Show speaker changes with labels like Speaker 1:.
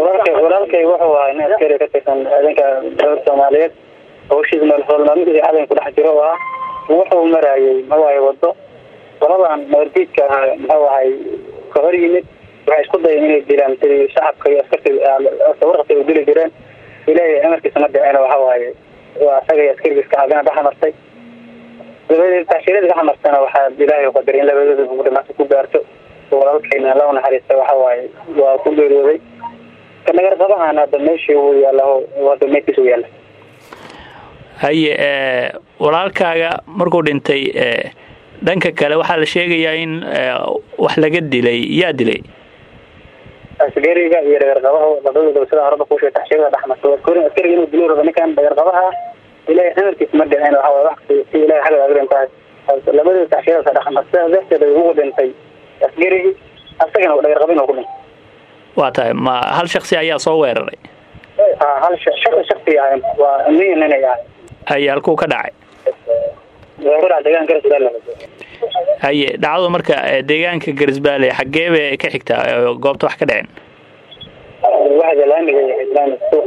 Speaker 1: walaalkay walaalkay wuxuu ahaa nin askari ka tirsan ciidanka dowlada soomaaliyeed hawshiisa maalmaalmadiisa cadan ku dhex jiro oo ah wuxuu marayay maxawaaye wado qoladan noordiidka ahaa muxuu ahay ka hor yimid waxay isku dayeen inay dilaan sidii shacabka iyo askarta warqabka ay dili jireen ilaahay amarkiisa ma dhicin waxa waaye waa asaga iyo askariga iska caabina dhaxamartay dabadeed taashirada dhaxamartana waxaa ilaahay qadaray in labadooda ugu dhamaanta ku gaarto walaalkayna la naxariista waxa waaye waa ku geeriyooday kanagar qabahan hadda meeshii uu yaalla hadda meydkiisa u yaalla
Speaker 2: haye walaalkaaga markuu dhintay dhanka kale waxaa la sheegayaa in wax laga dilay yaa dilay
Speaker 1: askariga iyo dhagarqabaha labadooda sida horaba kuusheeg taxshirada dhexmarta askariga inuu dilo raba ninkan dhagarqabaha ilaahay amarkiisa ma dhicin waxa waye wax si ilahay xagga agrin tahay labadooda taxshirada dhexmarta sidaas darteed ugu dhintay askarigii asagana dhagarqabin oo ku dhintay
Speaker 2: waa tahay ma hal shaksi ayaa soo weeraray
Speaker 1: hal shaqi shaksi ahay waa nin ninay ahay
Speaker 2: haye halkuu ka dhacay
Speaker 1: deegaanka garisbaale
Speaker 2: haye dhacdadu marka deegaanka garisbaale xaggee bay ka xigtaa goobta wax ka dhaceen
Speaker 1: waxda laamiga